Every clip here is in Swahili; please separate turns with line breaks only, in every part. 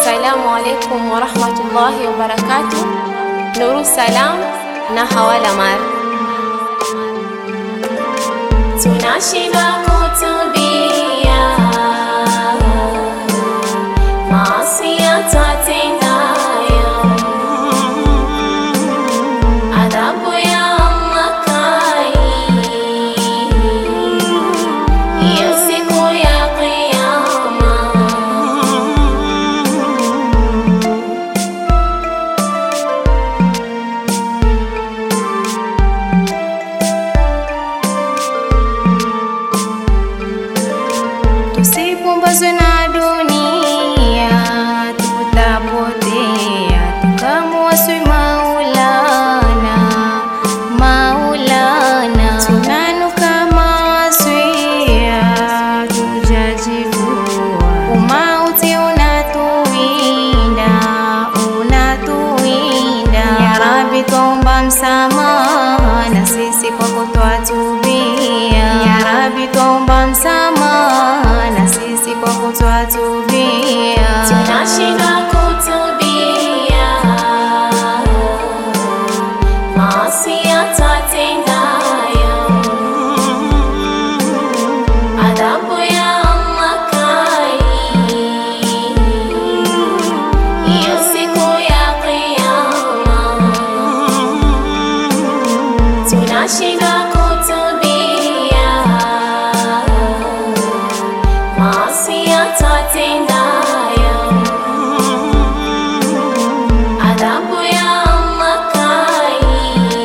Assalamu alaikum warahmatullahi wabarakatuh. Nuru Salam na Hawala Mar, tunashinda kutubia maasi twatendayo, adhabu ya Allah kali hiyo siku ya Kiyama. Tusipumbazwe na dunia, tutapotea tukamwasi Maulana. Maulana, tunanuka maswia, tujajivua. Umauti unatuwinda, unatuwinda. Ya Rabbi, twaomba msamaha na sisi kwako twatubia. Ya Rabbi, twaomba msamaha na sisi kwako twatubia. Tunashinda kutubia maasi twatendayo, adhabu ya Allah kali hiyo siku ya Kiyama. Tunashinda kutubia maasi twatendayo, adhabu ya Allah kali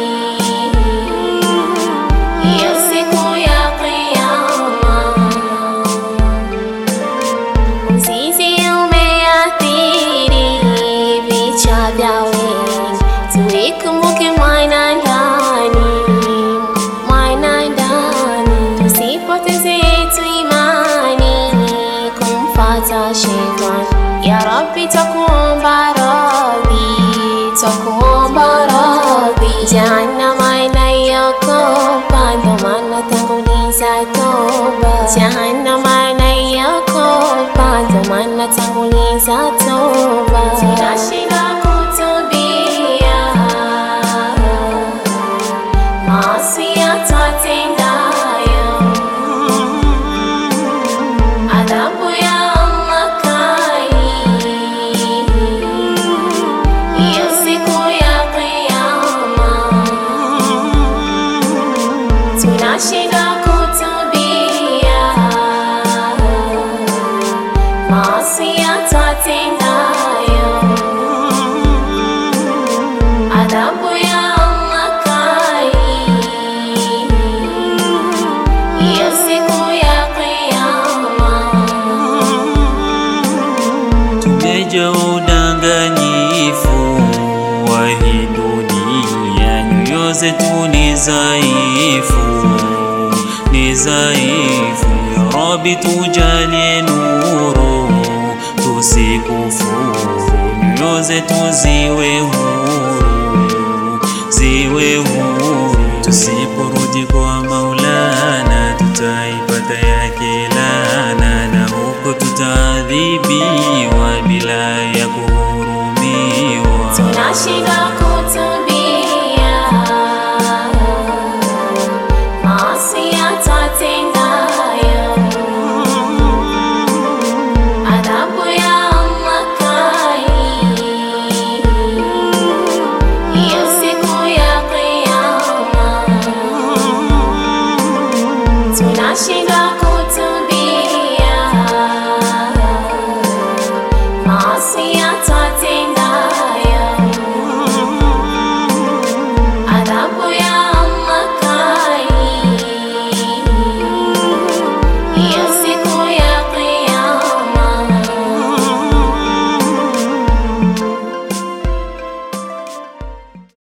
hiyo siku ya Kiyama. Mzizi umeathiri vichwa vya wengi, tuikumbuke mwana ndani, mwana ndani, tusipoteze yetu imani kumfata shetani. Ya Rabbi, twakuomba radhi, twakuomba radhi, jahannama inayokopa, ndo maana tanguliza toba, jahannama inayokopa, ndo maana tanguliza toba. Tunashinda kutubia maasi twatendayo, adhabu ya Allah kali hiyo siku ya Kiyama. Tunashinda kutubia maasi twatendayo, adhabu ya Allah kali hiyo siku ya Kiyama.
Tumeja udanganyifu wa hii dunia, nyoyo zetu ni dhaifu, ni dhaifu. Ya Rabbi, tujalie nuru, tusikufuru, nyoyo zetu ziwe huru, ziwe huru. Tusiporudi kwa Maulana, tutaipata yake laana, na huko tutaadhibiwa bila ya kuhurumiwa.
Tunashinda kutubia maasi twatendayo, adhabu ya Allah kali hiyo siku ya Kiyama. Tunashinda kutubia maasi twatenda